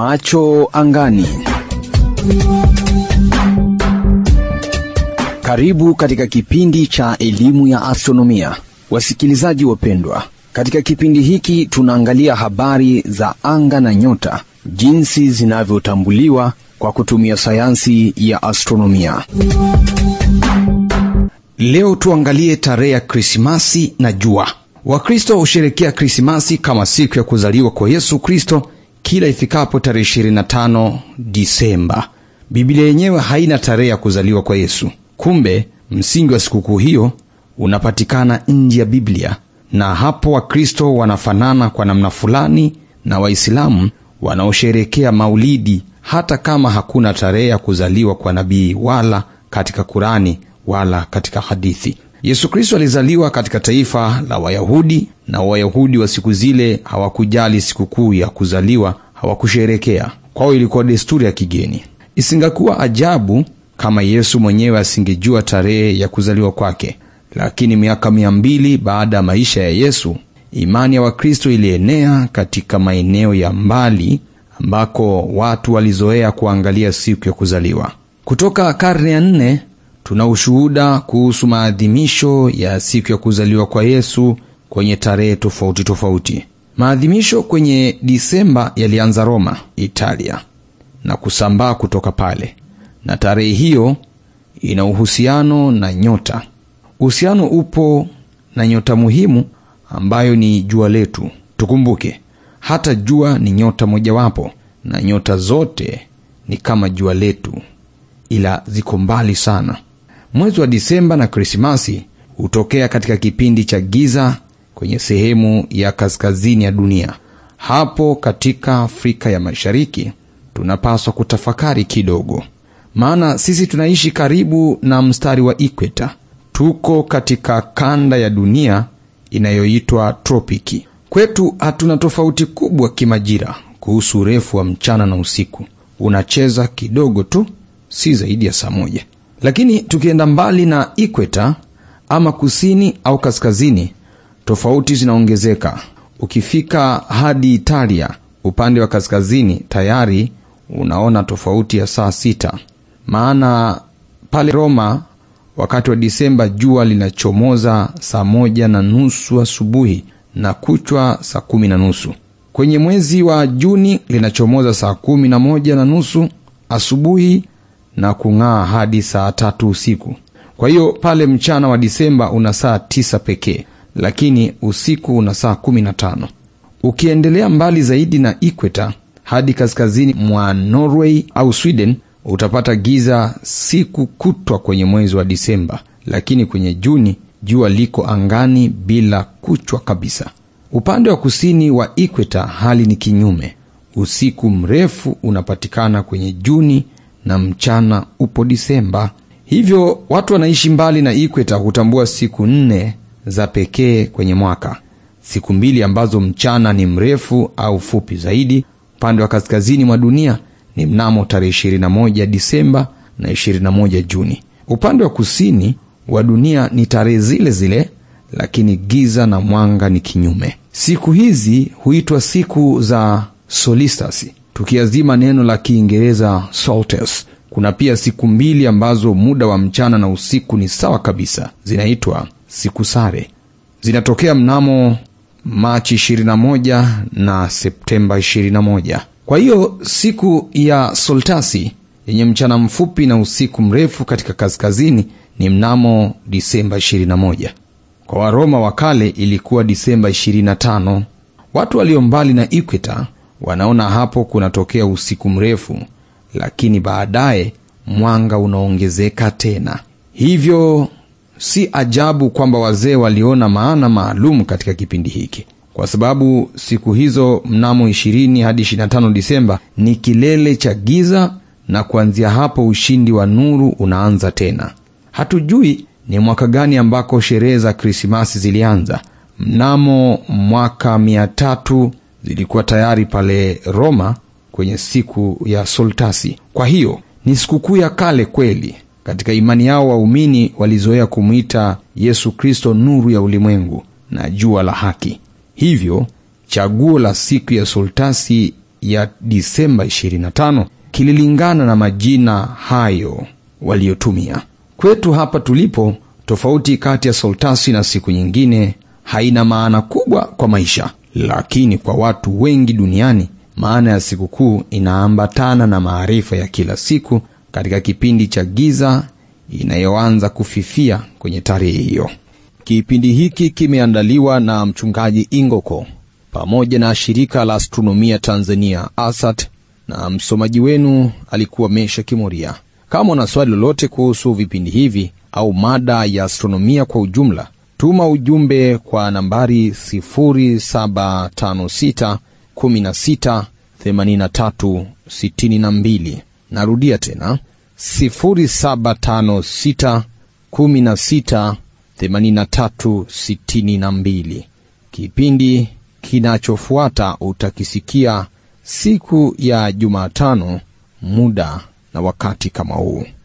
Macho angani. Karibu katika kipindi cha elimu ya astronomia, wasikilizaji wapendwa. Katika kipindi hiki tunaangalia habari za anga na nyota, jinsi zinavyotambuliwa kwa kutumia sayansi ya astronomia. Leo tuangalie tarehe ya Krismasi na jua. Wakristo husherekea Krismasi kama siku ya kuzaliwa kwa Yesu Kristo kila ifikapo tarehe 25 Disemba. Biblia yenyewe haina tarehe ya kuzaliwa kwa Yesu. Kumbe msingi wa sikukuu hiyo unapatikana nje ya Biblia, na hapo Wakristo wanafanana kwa namna fulani na Waislamu wanaosherekea Maulidi, hata kama hakuna tarehe ya kuzaliwa kwa nabii wala katika Kurani wala katika hadithi. Yesu Kristo alizaliwa katika taifa la Wayahudi, na Wayahudi wa siku zile hawakujali sikukuu ya kuzaliwa, hawakusherekea. Kwao ilikuwa desturi ya kigeni. Isingakuwa ajabu kama Yesu mwenyewe asingejua tarehe ya kuzaliwa kwake. Lakini miaka mia mbili baada ya maisha ya Yesu, imani ya Wakristo ilienea katika maeneo ya mbali ambako watu walizoea kuangalia siku ya kuzaliwa. Kutoka karne ya nne tuna ushuhuda kuhusu maadhimisho ya siku ya kuzaliwa kwa Yesu kwenye tarehe tofauti tofauti. Maadhimisho kwenye Disemba yalianza Roma, Italia, na kusambaa kutoka pale, na tarehe hiyo ina uhusiano na nyota. Uhusiano upo na nyota muhimu ambayo ni jua letu. Tukumbuke hata jua ni nyota mojawapo, na nyota zote ni kama jua letu, ila ziko mbali sana. Mwezi wa Disemba na Krismasi hutokea katika kipindi cha giza kwenye sehemu ya kaskazini ya dunia. Hapo katika Afrika ya Mashariki tunapaswa kutafakari kidogo, maana sisi tunaishi karibu na mstari wa ikweta. Tuko katika kanda ya dunia inayoitwa tropiki. Kwetu hatuna tofauti kubwa kimajira kuhusu urefu wa mchana na usiku, unacheza kidogo tu, si zaidi ya saa moja. Lakini tukienda mbali na ikweta ama kusini au kaskazini, tofauti zinaongezeka. Ukifika hadi Italia upande wa kaskazini, tayari unaona tofauti ya saa sita. Maana pale Roma wakati wa Disemba jua linachomoza saa moja na nusu asubuhi na kuchwa saa kumi na nusu. Kwenye mwezi wa Juni linachomoza saa kumi na moja na nusu asubuhi na kung'aa hadi saa tatu usiku. Kwa hiyo pale mchana wa Disemba una saa tisa pekee, lakini usiku una saa kumi na tano. Ukiendelea mbali zaidi na ikweta hadi kaskazini mwa Norway au Sweden utapata giza siku kutwa kwenye mwezi wa Disemba, lakini kwenye Juni jua liko angani bila kuchwa kabisa. Upande wa kusini wa ikweta hali ni kinyume. Usiku mrefu unapatikana kwenye Juni na mchana upo Disemba. Hivyo watu wanaishi mbali na ikweta hutambua siku nne za pekee kwenye mwaka, siku mbili ambazo mchana ni mrefu au fupi zaidi. Upande wa kaskazini mwa dunia ni mnamo tarehe 21 Disemba na 21 Juni. Upande wa kusini wa dunia ni tarehe zile zile, lakini giza na mwanga ni kinyume. Siku hizi huitwa siku za solistasi, tukiazima neno la Kiingereza solstice. Kuna pia siku mbili ambazo muda wa mchana na usiku ni sawa kabisa, zinaitwa siku sare. Zinatokea mnamo Machi 21 na Septemba 21. Kwa hiyo siku ya solstasi yenye mchana mfupi na usiku mrefu katika kaskazini ni mnamo Disemba 21. Kwa Waroma wa kale ilikuwa Disemba 25. Watu walio mbali na ikweta wanaona hapo kunatokea usiku mrefu, lakini baadaye mwanga unaongezeka tena. Hivyo si ajabu kwamba wazee waliona maana maalum katika kipindi hiki, kwa sababu siku hizo mnamo 20 hadi 25 Disemba ni kilele cha giza, na kuanzia hapo ushindi wa nuru unaanza tena. Hatujui ni mwaka gani ambako sherehe za Krismasi zilianza. Mnamo mwaka mia tatu zilikuwa tayari pale Roma kwenye siku ya solstasi. Kwa hiyo ni sikukuu ya kale kweli. Katika imani yao waumini walizoea kumwita Yesu Kristo nuru ya ulimwengu na jua la haki. Hivyo chaguo la siku ya solstasi ya Disemba 25 kililingana na majina hayo waliotumia. Kwetu hapa tulipo, tofauti kati ya solstasi na siku nyingine haina maana kubwa kwa maisha, lakini kwa watu wengi duniani maana ya sikukuu inaambatana na maarifa ya kila siku katika kipindi cha giza inayoanza kufifia kwenye tarehe hiyo. Kipindi hiki kimeandaliwa na mchungaji Ingoko pamoja na shirika la astronomia Tanzania ASAT, na msomaji wenu alikuwa Mesha Kimoria. Kama una swali lolote kuhusu vipindi hivi au mada ya astronomia kwa ujumla, tuma ujumbe kwa nambari 0756 16 83 62. Narudia tena 0756 16 83 62. Kipindi kinachofuata utakisikia siku ya Jumatano, muda na wakati kama huu.